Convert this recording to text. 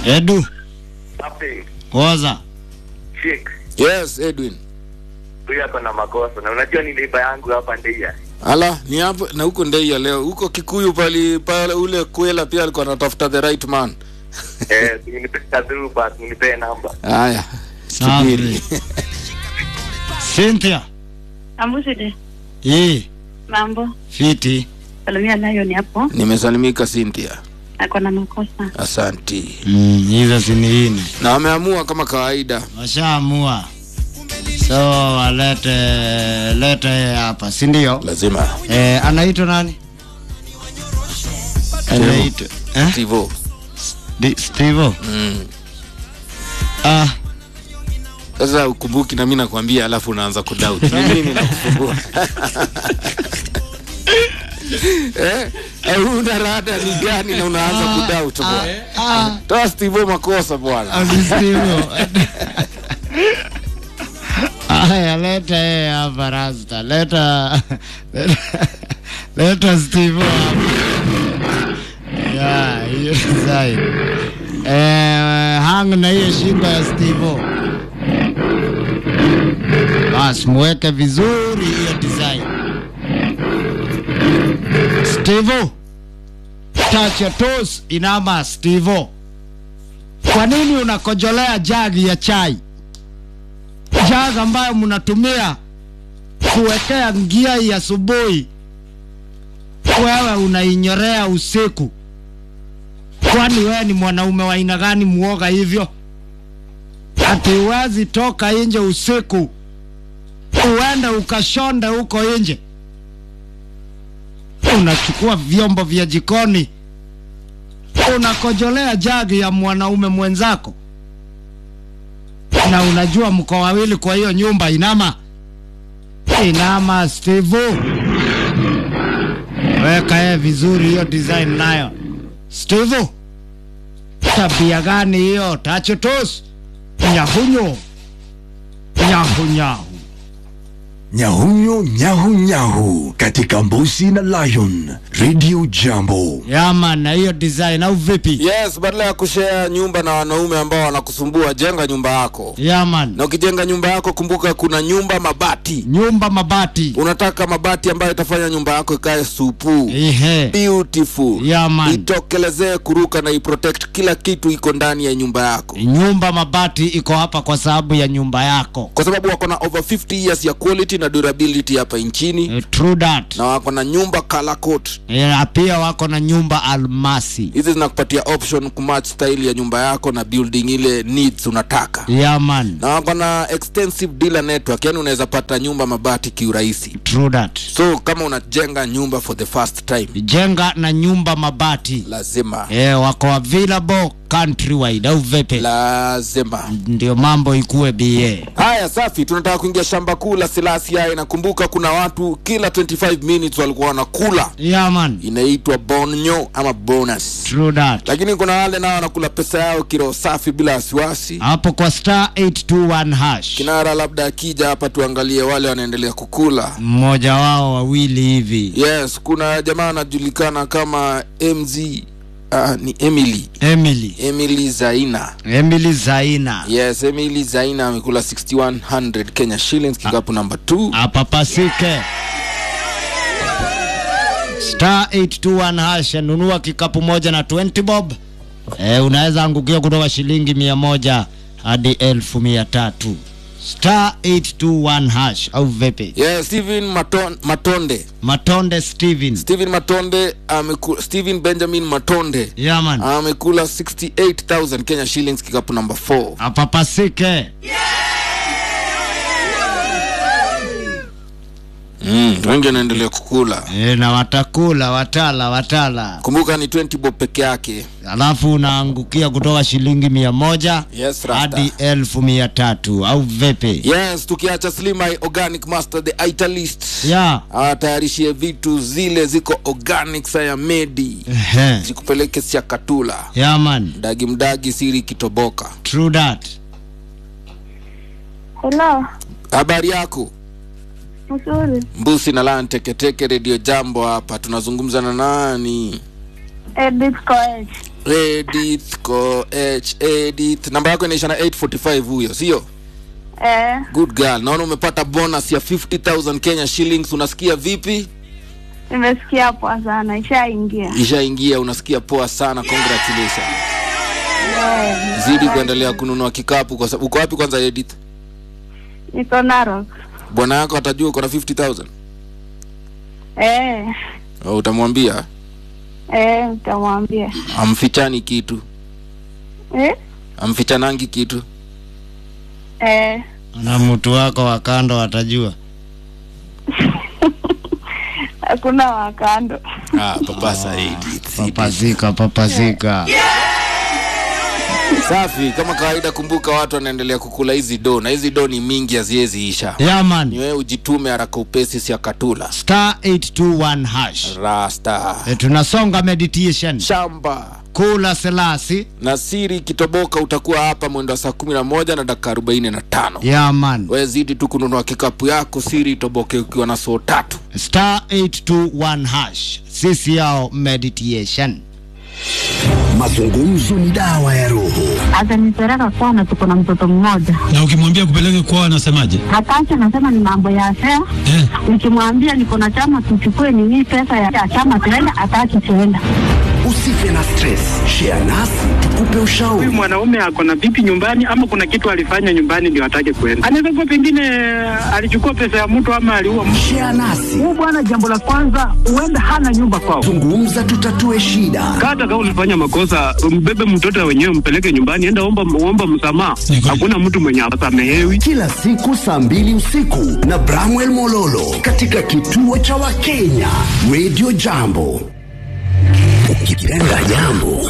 Edu, Happy woza. chick Yes, Edwin. huyu ako na makosa na unajua ni neighbor yangu hapa Ndeia. Ala, ni hapo na huko Ndeia leo. Huko Kikuyu pali pale ule Kwela pia alikuwa anatafuta the right man. Eh, nipe kadru but nipe namba. Haya. Subiri. Cynthia. Ambuside, Hii mambo. fiti. Salimia Lion hapo. Nimesalimika Cynthia. Ako na makosa. Asanti. Mm, hizo siniini. Na wameamua kama kawaida. Washaamua. So walete lete yeye hapa, si ndio? Lazima. Eh, anaitwa nani? Anaitwa eh? Tivo. Di- Steve. Mm. Ah, Sasa ukumbuki na mimi nakwambia alafu unaanza kudoubt. Ni mimi nakusumbua. eh? Eh, una rada ni gani na unaanza kudoubt bwana? ah, Toa Steve makosa bwana. ni Steve. Aya, leta yeye hapa Rasta. Leta leta, leta Steve hapa. Ya, hiyo design. Eh, hang na hiyo shingo ya Steve. Bas, muweke vizuri hiyo design. Steve. Touch your toes, inama Steve. Kwa nini unakojolea jagi ya chai? Jagi ambayo mnatumia kuwekea ngia ya asubuhi, wewe unainyorea usiku. Kwani wewe ni mwanaume wa aina gani muoga hivyo? Ati huwezi toka nje usiku uende ukashonde huko nje, unachukua vyombo vya jikoni unakojolea jagi ya mwanaume mwenzako, na unajua mko wawili kwa hiyo nyumba. Inama, inama Steve, weka yeye vizuri hiyo design nayo. Steve, tabia gani hiyo? Tachotos nyahunyo nyahunyahu Nyahunyo nyahu nyahu katika Mbusi na Lion Radio Jambo. yama na hiyo design au vipi? Yes, badala ya kushare nyumba na wanaume ambao wanakusumbua, jenga nyumba yako. Yaman, Na ukijenga nyumba yako, kumbuka kuna nyumba mabati. nyumba mabati. Unataka mabati ambayo itafanya nyumba yako ikae supu, Ehe, beautiful, yaman, itokelezee kuruka na iprotect kila kitu iko ndani ya nyumba yako, nyumba mabati iko hapa kwa sababu ya nyumba yako. kwa sababu wako na over 50 years ya quality na durability hapa nchini, Eh, True that. na wako na nyumba color coat. Eh, na pia wako na nyumba almasi. Hizi zinakupatia option kumatch style ya nyumba yako na building ile needs unataka. Yaman, na wako na extensive dealer network, yani unaweza pata nyumba mabati kiurahisi. true that. So kama unajenga nyumba for the first time, Jenga na nyumba mabati. lazima Eh, wako available countrywide au vipi? lazima. Ndio mambo ikuwe BA. Haya, safi. Tunataka kuingia shamba kuu la Selassie. Nakumbuka kuna watu kila 25 minutes walikuwa wanakula, Yaman, inaitwa bonyo ama bonus, true that. lakini kuna wale nao wanakula pesa yao kiroho safi bila wasiwasi. Hapo kwa star 821 hash. Kinara labda akija hapa tuangalie wale wanaendelea kukula. Mmoja wao wawili hivi. Yes, kuna jamaa anajulikana kama MZ uh, ni Emily Emily. Emily Zaina. Emily Zaina. Yes, Emily Zaina amekula 6100 Kenya shillings kikapu namba 2. apapasike star 821 hash nunua kikapu moja na 20 bob e, unaweza angukia kutoka shilingi mia moja hadi elfu mia tatu star 821 hash au vipi Yes, Steven Maton, Matonde. matonde steven Steven Matonde ameku, Steven Benjamin Matonde yaman amekula 68000 Kenya shillings kikapu namba 4. apapasike Mm, wengi wanaendelea kukula. e, na watakula watala watala Kumbuka ni 20 bob peke yake. alafu unaangukia kutoka shilingi mia moja Yes, Rasta. hadi elfu mia tatu au vipi Yes, tukiacha Slim Eye Organic Master the Italist. ya awatayarishie vitu zile ziko organic saya medi Ehe. zikupeleke siakatula yaman mdagi mdagi siri kitoboka true that Hello, habari yako mzuri. mbusi na lan teketeke redio jambo hapa tunazungumza na nani Edith Koech. Edith ko H Edith namba yako inaisha na 845 huyo sio Eh, good girl naona umepata bonus ya 50000 Kenya shillings unasikia vipi nimesikia poa sana, ishaingia. ishaingia unasikia poa sana congratulations zidi kuendelea kununua kikapu kwa sababu uko wapi kwanza Edith Niko Narok. bwana yako atajua uko na 50000 Eh, Oh, utamwambia eh, utamwambia. amfichani kitu Eh, amfichanangi kitu eh, na mtu wako wa kando watajua hakuna wakando. ah, papasa Edith papazika papazika safi kama kawaida kumbuka watu wanaendelea kukula hizi do na hizi do ni mingi haziwezi isha ni yaman wewe ujitume haraka upesi si akatula star 821 hash rasta e, tunasonga meditation shamba kula selasi na siri kitoboka utakuwa hapa mwendo wa saa kumi na moja na dakika arobaini na tano yaman we zidi tu kununua kikapu yako siri itoboke ukiwa na soo tatu star 821 hash sisi yao meditation Mazungumzo ni dawa ya roho. Atanipeleka kwana, tuko na mtoto mmoja. na ukimwambia kupeleke kwao anasemaje? Hataki, anasema ni mambo ya fea. Eh, Nikimwambia niko na chama, tuchukue nini pesa ya chama tuenda, hataki tuenda. Usife na stress. Share nasi tukupe huyu ushauri. mwanaume ako na vipi nyumbani ama kuna kitu alifanya nyumbani ndio atake kwenda. Anaweza kuwa pengine alichukua pesa ya mtu ama aliua mtu. Share nasi. Huyu bwana, jambo la kwanza, huenda hana nyumba kwao. Zungumza tutatue shida. Hata kama ulifanya makosa, mbebe mtoto wenyewe, mpeleke nyumbani, enda omba, omba msamaha. Ni kweli. Hakuna mtu mwenye asamehewi. Kila siku saa mbili usiku na Bramwell Mololo katika kituo cha Wakenya Radio Jambo. Ukipenda jambo